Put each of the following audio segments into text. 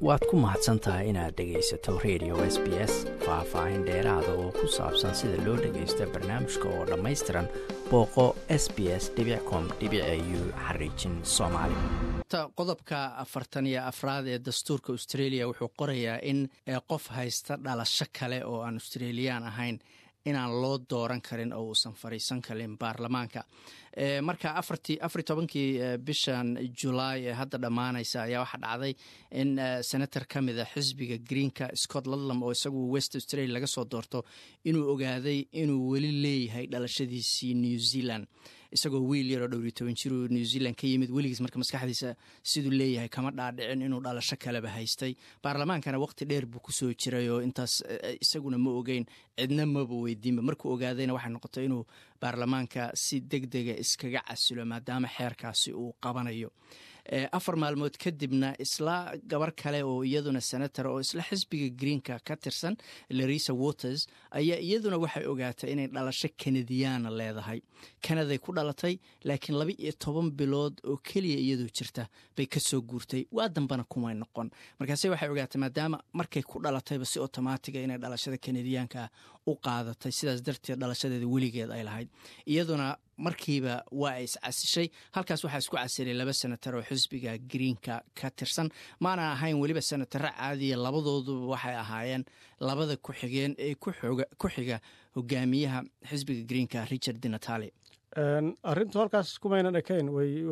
waad ku mahadsan tahay inaad dhegaysato radio s b s faah-faahin dheeraada oo ku saabsan sida loo dhagaysto barnaamijka oo dhammaystiran booqo s b s com u xariijin soomaali qodobka afartan iyo afraad ee dastuurka australia wuxuu qorayaa in qof haysta dhalasho kale oo aan australiyan ahayn inaan loo dooran karin oo uusan fadhiisan karin baarlamaanka marka afar tobankii bishan julaay ee hadda dhammaanaysa ayaa waxaa dhacday in senator ka mida xisbiga greenka scott ludlam oo isagu west australia laga soo doorto inuu ogaaday inuu weli leeyahay dhalashadiisii new zealand isagoo wiil yaroo dhowriyo toban jir uu new zealand ka yimid weligiis marka maskaxdiisa siduu leeyahay kama dhaadhicin inuu dhalasho kaleba haystay baarlamaankana waqti dheer buu kusoo jiray oo intaas isaguna ma ogeyn cidna maba weydiinba markuu ogaadayna waxay noqotay inuu baarlamaanka si deg dega iskaga casilo maadaama xeerkaasi uu qabanayo afar maalmood kadibna isla gabar kale oo iyaduna senator oo isla xisbiga greenka ka tirsan larisa waters ayaa iyaduna waxay ogaatay inay dhalasho kanadiyaana leedahay kanaday ku dhalatay laakiin laba iyo toban bilood oo keliya iyadoo jirta bay kasoo guurtay waa dambana kumay noqon markaase waxay ogaatay maadaama markay ku dhalatayba si otomaatiga inay dhalashada kanadiyaanka u qaadatay sidaas darteed dhalashadeeda weligeed ay lahayd iyaduna markiiba waa ay iscasishay halkaas waxaa isku casilay laba senatar oo xisbiga greenka ka tirsan maana ahayn weliba senataro caadiya labadooduba waxay ahaayeen labada ku-xigeen ee ku xiga hogaamiyaha xisbiga greenka richard dinatali arintu halkaas kumaynan ekayn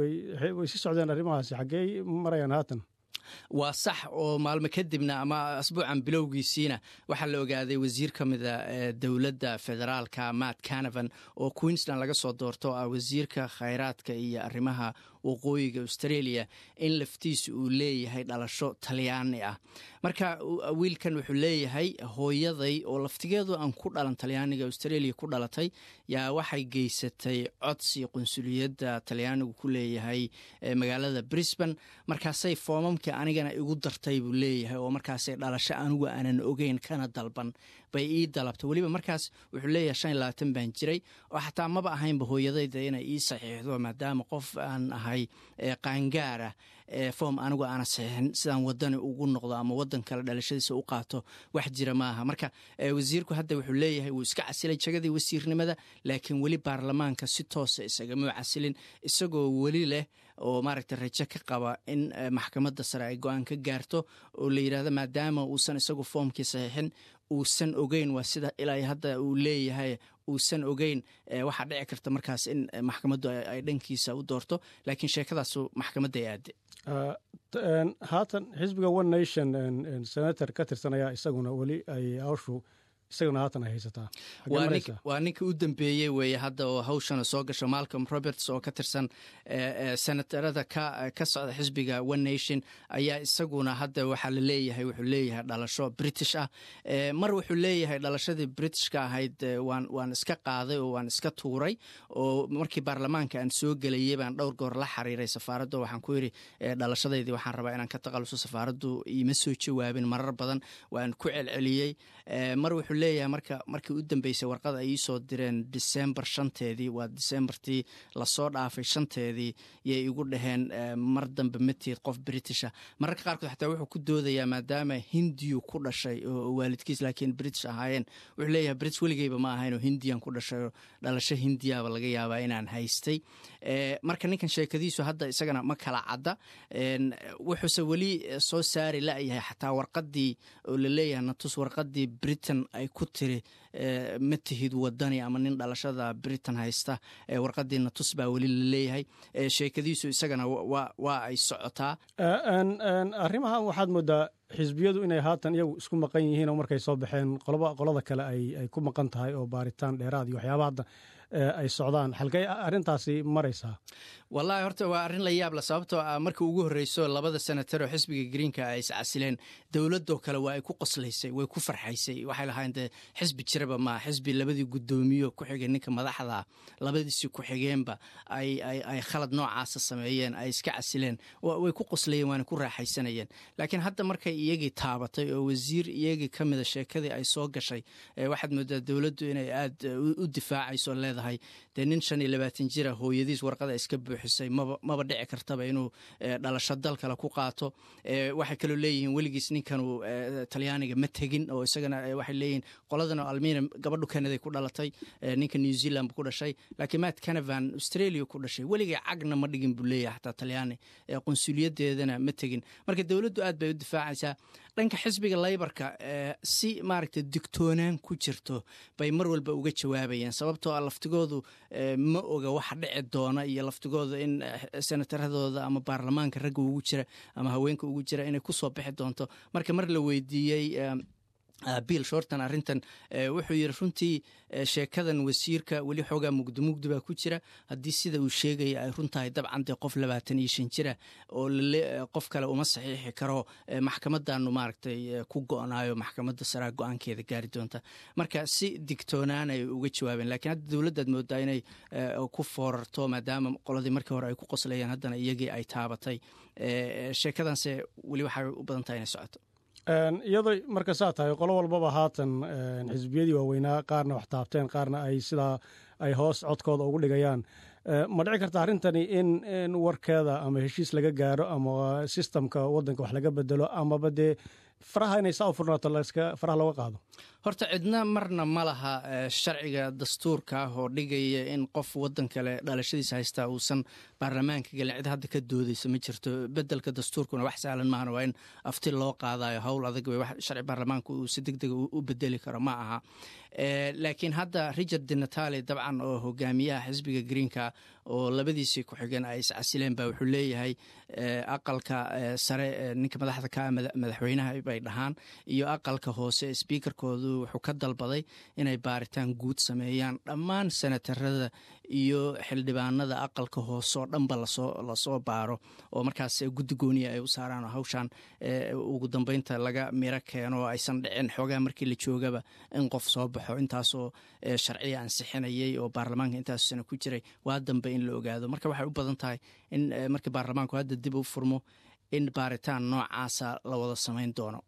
way si socdeen arrimahaasi xaggey marayaan haatan waa sax oo maalmo kadibna ama asbuucan bilowgiisiina waxaa la ogaaday wasiir ka mida dowladda federaalka matt canavan oo queensland laga soo doorto ah wasiirka khayraadka iyo arrimaha waqooyiga australia in laftiisa uu leeyahay dhalasho talyaani ah marka wiilkan wuxuu leeyahay hooyaday oo laftigeedu aan ku dhalan talyaaniga australia ku dhalatay yaa waxay geysatay codsi qunsuliyadda talyaanigu ku leeyahay magaalada brisbane markaasay foomamkii anigana igu dartay buu leeyahay oo markaasay dhalasho anigu aanan ogeyn kana dalban bay ii dalabtay weliba markaas wuxuu leeyahay shan iyo labaatan baan jiray oo xataa maba ahaynba hooyadayda inay ii saxiixdo maadaama qof aan ahay qaangaara foom anigu aana saxiixin sidaan wadani ugu noqdo ama wadan kale dhalashadiisa u qaato wax jira maaha marka wasiirku hadda wuxuu leeyahay wuu iska casilay jagadii wasiirnimada laakiin weli baarlamaanka si toosa isagama casilin isagoo weli leh oo maaragta rajo ka qaba in maxkamadda sare ay go-aan ka gaarto oo la yidhahdo maadaama uusan isagu foomkii saxiixin uusan ogeyn waa sida ilaa hadda uu leeyahay uusan ogeyn waxaa dhici karta markaas in maxkamaddu ay dhankiisa u doorto laakiin sheekadaasu maxkamadday aade haatan xisbiga one nation senator ka tirsan ayaa isaguna weli ay hawshu isaguna haatan ay haysataa waa ninka u dambeeyey weeye hadda oo hawshana soo gasho malcolm roberts oo ka tirsan senatarada ka socda xisbiga one nation ayaa isaguna hadda waxaa la leeyahay wuxuu leeyahay dhalasho british ah mar wuxuu leeyahay dhalashadii britishka ahayd waan iska qaaday oo waan iska tuuray oo markii baarlamaanka aan soo gelayay baan dhowr goor la xiriiray safaaradda waxaan ku yidhi dhalashadaydii waxaan rabaa inaan ka taqaluso safaaraddu iima soo jawaabin marar badan waan ku celceliyey mar wuxuu leeyahay marka markii u dambeysay warqad ay iisoo direen disembar shanteedii waa disembartii lasoo dhaafay shanteedii yay igu dhaheen mar dambe matiid qof britisha mararka qaarkood xataa wuxuu ku doodayaa maadaama hindiyu ku dhashay oo waalidkiis laakiin british ahaayeen wuxuu leeyahay british weligeyba ma ahayn oo hindiyan ku dhashay oo dhalasho hindiyaaba laga yaabaa inaan haystay marka ninkan sheekadiisu hadda isagana ma kala cadda wuxuuse weli soo saari layahay xataa warqadii oo la leeyahay natus warqadii britain ay ku tiri ma tihid wadani ama nin dhalashada britain haysta warqadii natus baa weli la leeyahay sheekadiisu isagana waa ay socotaa arrimahan waxaad moodaa xisbiyadu inay haatan iyagu isku maqan yihiin oo markay soo baxeen qolada kale ay ku maqan tahay oo baaritaan dheeraad iyo waxyaaba hadda ay socdaan xalkay arrintaasi maraysaa wallahi horta waa arrin la yaabla sababtoo ah markii ugu horreyso labada senatar oo xisbiga greenka ay iscasileen dowladoo kale waa ay ku qoslaysay way ku farxaysay waxay lahayn dee xisbi jiraba maa xisbi labadii guddoomiyo ku xigay ninka madaxda labadiisii ku-xigeenba ay khalad noocaasa sameeyeen ay iska casileen way ku qoslayeen waana ku raaxaysanayeen laakiin hadda markay iyagii taabatay oo wasiir iyagii ka mida sheekadii ay soo gashay waxaad moodaa dowladdu inay aad u difaacayso leedahay dee nin shan iyo labaatan jira hooyadiis warqada iska buux buuxisay maba dhici kartaba inuu dhalasho dal kale ku qaato waxay kaloo leeyihiin weligiis ninkanu talyaaniga ma tegin oo isagana waxay leeyihiin qoladan almina gabadhu kanaday ku dhalatay ninka new zealand bu ku dhashay laakiin matt canavan australia ku dhashay weligay cagna ma dhigin buu leeyahay xataa talyaani qunsuliyadeedana ma tegin marka dowladdu aad bay u difaacaysaa dhanka xisbiga laybarka si maaragta digtoonaan ku jirto bay mar walba uga jawaabayeen sababtoo a laftigoodu ma oga waxa dhici doona iyo laftigooda in senataradooda ama baarlamaanka ragga ugu jira ama haweenka ugu jira inay kusoo bixi doonto marka mar la weydiiyey bill shorton arrintan wuxuu yidhi runtii sheekadan wasiirka weli xoogaa mugdi mugdi baa ku jira haddii sida uu sheegaya ay runtahay dabcan dee qof labaatan iyo shan jira oo qof kale uma saxiixi karo maxkamadanu maaragtay ku go-naayo maxkamadda saraa go-aankeeda gaari doonta marka si digtoonaan ay uga jawaabeen lakiin hadda dowladdaad moodaa inay ku foorarto maadaama qoladii markii hore ay ku qoslayeen haddana iyagii ay taabatay sheekadanse weli waxay u badan tahay inay socoto iyadoo marka saa tahay qolo walbaba haatan xisbiyadii waaweynaa qaarna wax taabteen qaarna ay sidaa ay hoos codkooda ugu dhigayaan ma dhici karta arrintani in warkeeda ama heshiis laga gaaro ama sistamka wadanka wax laga bedelo amaba dee faraha inay saa u furnaato faraha looga qaado horta cidna marna ma laha sharciga dastuurka ah oo dhigaya in qof wadan kale dhalashadiisa haystaa uusan baarlamaanka gelin cid hadda ka doodaysa ma jirto bedelka dastuurkuna wax sahlan maahana waa in afti loo qaadayo howl adag wey wax sharci baarlamaanka uu si deg dega u bedeli karo ma aha laakiin hadda richard dinatali dabcan oo hogaamiyaha xisbiga greenka oo labadiisii ku-xigeen ay iscasileen ba wuxuu leeyahay aqalka sare ninka madaxda ka madaxweynaha bay dhahaan iyo aqalka hoose sbiikarkoodu wuxuu ka dalbaday inay baaritaan guud sameeyaan dhammaan senatarada iyo xildhibaanada aqalka hoose oo dhanba lasoo baaro oo markaas guddi gooniya ay u saaraan oo hawshan ugu dambeynta laga miro keeno oo aysan dhicin xoogaa markii la joogaba in qof soo baxo intaasoo sharciya ansixinayay oo baarlamaanka intaaso sana ku jiray waa dambe in la ogaado marka waxay u badan tahay in markii baarlamaanku hadda dib u furmo in baaritaan noocaasa la wada samayn doono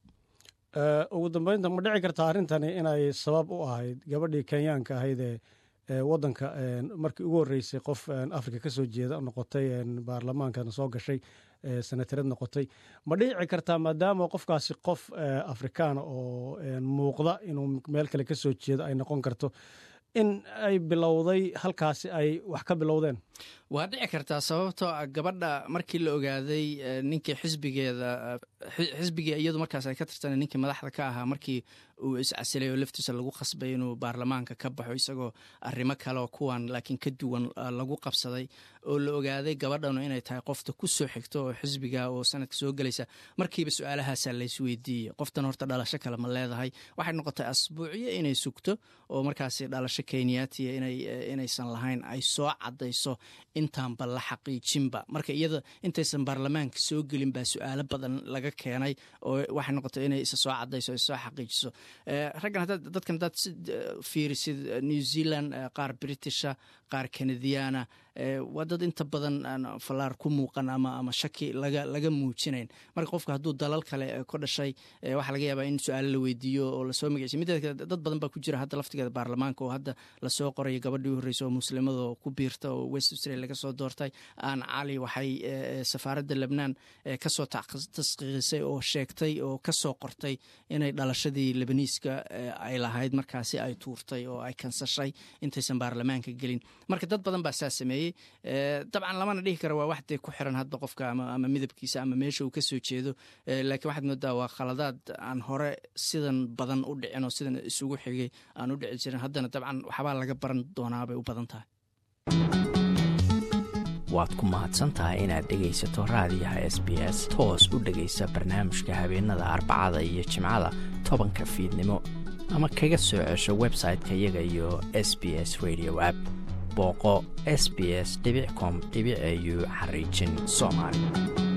ugu dambeynta ma dhici karta arrintani inay sabab u ahayd gabadhii kenyaanka ahaydee wadanka markii ugu horreysay qof afrika ka soo jeeda noqotay baarlamaankana soo gashay senatarad noqotay ma dhici kartaa maadaama qofkaasi qof afrikaana oo muuqda inuu meel kale ka soo jeedo ay noqon karto in ay bilowday halkaasi ay wax ka bilowdeen waa dhici kartaa sababtoo a gabadha markii la ogaaday ninkii xisbigeeda xisbigii iyadu markaas ay ka tirtana ninkii madaxda ka ahaa markii uu iscasilay oo laftiisa lagu qasbay inuu baarlamaanka ka baxo isagoo arrimo kale oo kuwan laakiin ka duwan lagu qabsaday oo la ogaaday gabadhanu inay tahay qofta ku soo xigto oo xisbiga oo sanadka soo gelaysa markiiba su-aalahaasa laysweydiiyey qoftan horta dhalasho kale ma leedahay waxay noqotay asbuucyo inay sugto oo markaasi dhalasho kenyatiya inaysan lahayn ay soo caddayso intaanba la xaqiijinba marka iyada intaysan baarlamaanka soo gelin baa su-aalo badan laga keenay oo waxay noqotay inay isa soo cadayso soo xaqiijiso raggan dadkan hadaad fiirisid new zealand qaar britisha qaar kanadiyaana waa dad inta badan falaar ku muuqan ama ama shaki laga laga muujinayn marka qofka hadduu dalal kale ku dhashay waxaa laga yaabaa in su-aalo la weydiiyo oo lasoo magacsiy mideed kale dad badan baa ku jira hadda laftigeeda baarlamaanka oo hadda lasoo qorayo gabadhii u horreysa oo muslimadoo ku biirta oo west australia laga soo doortay aan cali waxay safaaradda lebnaan kasoo tasqiiqisay oo sheegtay oo kasoo qortay inay dhalashadii lebaniiska ay lahayd markaasi ay tuurtay oo ay kansashay intaysan baarlamaanka gelin marka dad badan baa saa sameeyey dabcan lamana dhihi kara waa wax dee ku xiran hadba qofka ama midabkiisa ama meesha uu ka soo jeedo laakiin waxaad moodaa waa khaladaad aan hore sidan badan u dhicin oo sidan isugu xigay aan u dhici jirin haddana dabcan waxbaa laga baran doonaa bay u badan tahay waad ku mahadsantahay inaad dhegaysato raadiyaha s b s toos u dhegaysa barnaamijka habeenada arbacada iyo jimcada tobanka fiidnimo ama kaga soo cesho website-ka iyaga iyo s b s radio app booqo s b s com au xariijin soomaali